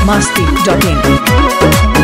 masti.in.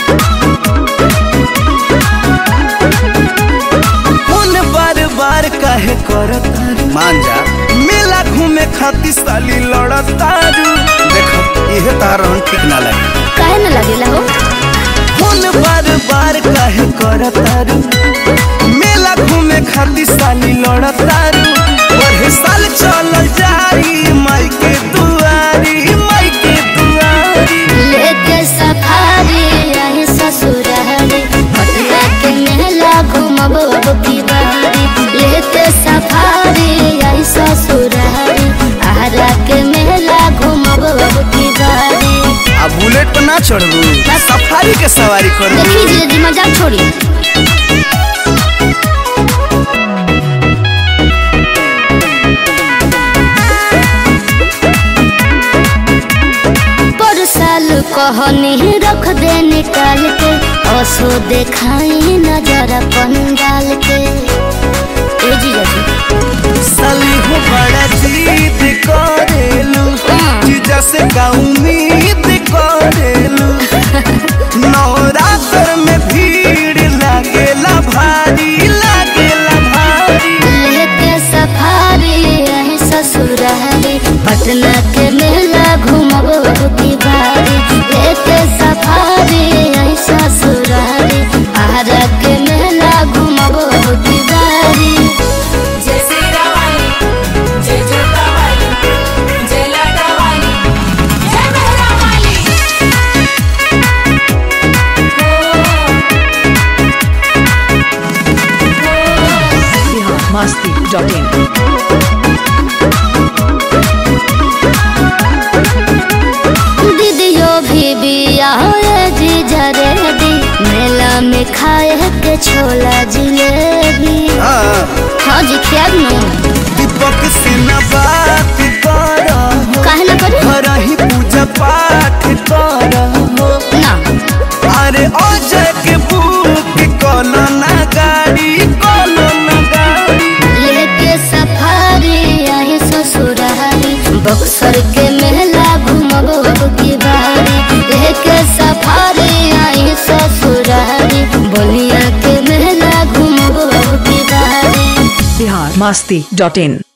Phone बार बार काहे करत तारू मान जा मेला घूमे खातिर साली लड़त तारू देखो इहे तारण ठीक ना लगे काहे न लगेला हो फोन बार बार काहे करत तारू मेला घूमे खातिर साली लड़त तारू ओहे साल चल जाई माई के दुआरी माई के दुआरी लेके सफारी रहे ससुरारी पटना के मेला घूमब अब की बारी लेके सफारी रहे ससुरारी आरा के मेला घूमब अब की बारी आ बुलेट पर ना चढ़बू सफारी के सवारी करू देखी जी जी मजाक छोड़ी पर साल कहनी रख दे निकाल के असो देखाई नजर पंडाल के ए जी जी साली हो बड़ा जीत करेलू जीजा से का उम्मीद करेलू नवरात्र में भीड़ लागेला भारी लागेला भारी लेके सफारी रहे ससुरारी पटना के मेला घूमब की बारी लेके सफारी रहे ससुरारी आरा के मेला घूमब की बारी जय सीरा वाली जय जोता वाली जय लाडा वाली जय मेहरा वाली Bihar masti.in. दीदियो भी बिया जी जरेबी मेला में खाए के छोला जिलेबी हाँ हाँ जी खियाब नु दीपक से न बात कर काहे ना करी घर ही पूजा पाठ कर ना अरे अजय के बुक कोनो ना गाड़ी कोनो ना गाड़ी लेके सफारी आए ससुरारी बक्सर के मेला घूमब की बारी लेके सफारी आए ससुरारी बोलिया के मेला घूमब की बारी Bihar masti.in.